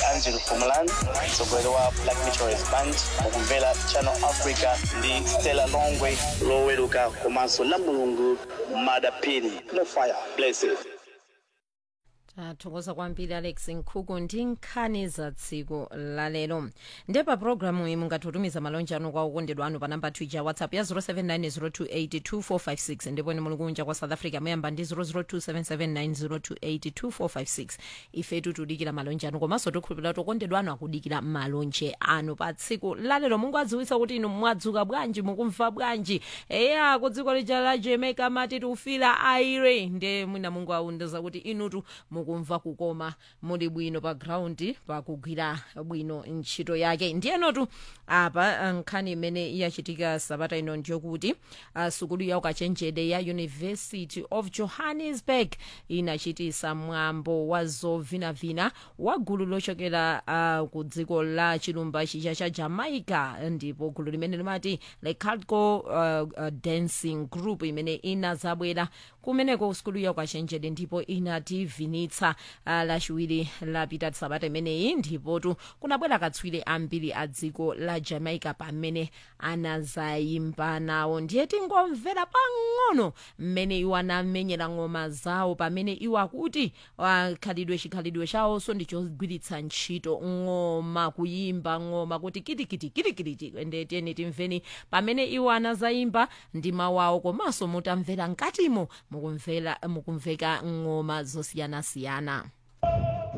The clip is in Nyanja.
angel pumulan mtsogoleri wa black meteorist band mukumvera channel africa ndi stella longwe loweruka komanso la mulungu madapini no fire blessed tathokoza kwambiri alex nkhuku ndi nkhani za tsiku lalero ndepa pulogalamu iyi mungatitumiza malonje anu kwa okondedwa anu pa namba twitter whatsapp ya 0790282456 ndipo ine muli kunja kwa south africa muyamba ndi 0027790282456 ifetu tudikira malonje anu komanso tikhulupirira kuti okondedwa anu akudikira malonje anu pa tsiku lalero mungu adziwitsa kuti inu mwadzuka bwanji mukumva bwanji eya ku dziko lija la jamaica mati tifira aire nde mwina mungu aundiza kuti inutu mukumva kukoma muli bwino pa ground pakugwira bwino ntchito yake ndiyenotu apa nkhani imene yachitika sabata ino ndiyokuti uh, sukulu ya ukachenjede ya university of johannesburg inachitisa mwambo wa zovinavina wa gulu lochokera uh, ku dziko la chilumba chicha cha jamaica ndipo gulu limene limati le calco uh, uh, dancing group imene inazabwera kumeneko sukulu ya ukachenjede ndipo inativinitsa uh, lachiwiri lapita sabata imeneyi ndipotu kunabwera katswiri ambiri a dziko la jamaica pamene anazayimba nawo ndiye tingomvera pang'ono mmene iwo anamenyera ng'oma zawo pamene iwo akuti uh, khalidwe chikhalidwe chawonso ndichogwiritsa ntchito ng'oma kuyimba ng'oma kuti kitikiti kitikiti ende tiyeni timveni pamene iwo anazayimba ndi mawu awo komanso mutamvera mkatimo mukumvera mukumveka ng'oma zosiyanasiyana